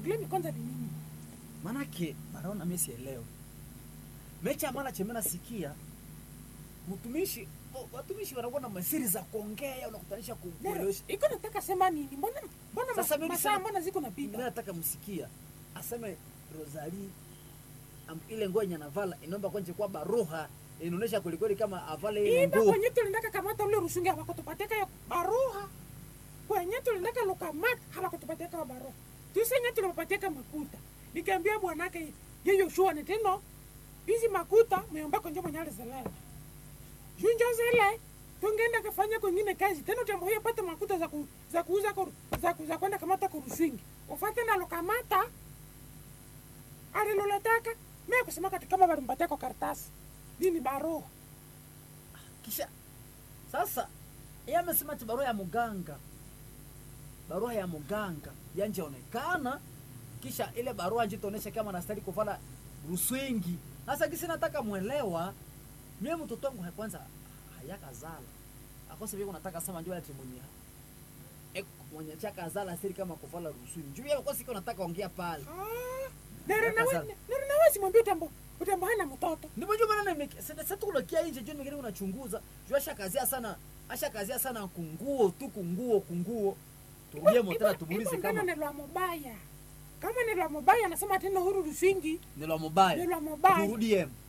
problemi kwanza ni nini manake baraona mimi sielewe mecha mara chemena sikia mtumishi oh, watumishi wanakuwa na masiri za kuongea unakutanisha Nero, kuelewesha iko nataka sema nini mbona mbona Sasa mas- mimi masaa sema- mbona ziko mimi napita nataka msikia aseme Rosalie am, ile nguo yenye anavala inaomba kwanje kwa baroha inaonyesha kwelikweli kama avale ile iba nguo kwenye tulindaka kamata ule rusungi hawakutupatika yo baruha kwenye tulindaka lukamata hawakutupatika yo baruha tusenye tulipatika makuta nikaambia bwanake yeyo shua ni teno hizi makuta meomba kwenye mwenye alizelala junjo zile tungeenda kafanya kwengine kazi tena utamboya pata makuta za, ku, za kuuza koru, za, ku, za kwenda kamata kurusingi ufate na lukamata aliloletaka mie kusema kati kama walimpatia kwa karatasi nini baruha kisha sasa yeye amesema ati barua ya muganga barua ya muganga yanjaonekana kisha ile barua njitaonesha kama nastahili kuvala ruswingi sasa kisi nataka mwelewa mie mtoto wangu kwanza hayakazala akose vile nataka sema njoo ati mwenye e, mwenye chaka zala siri kama kuvala ruswingi njoo yeye kwa siku nataka ongea pale Yakazala. narinawezi mwambia utambo utambo hana mtoto ndipo njoo maana nime sasa tukulokia nje njoo nimegeni unachunguza njoo ashakazia sana ashakazia sana kunguo tu kunguo kunguo turudie motela tumuulize kama kama ni lwa mubaya kama ni lwa mubaya anasema tena huru rusingi ni la ni mobile lwa mubaya turudie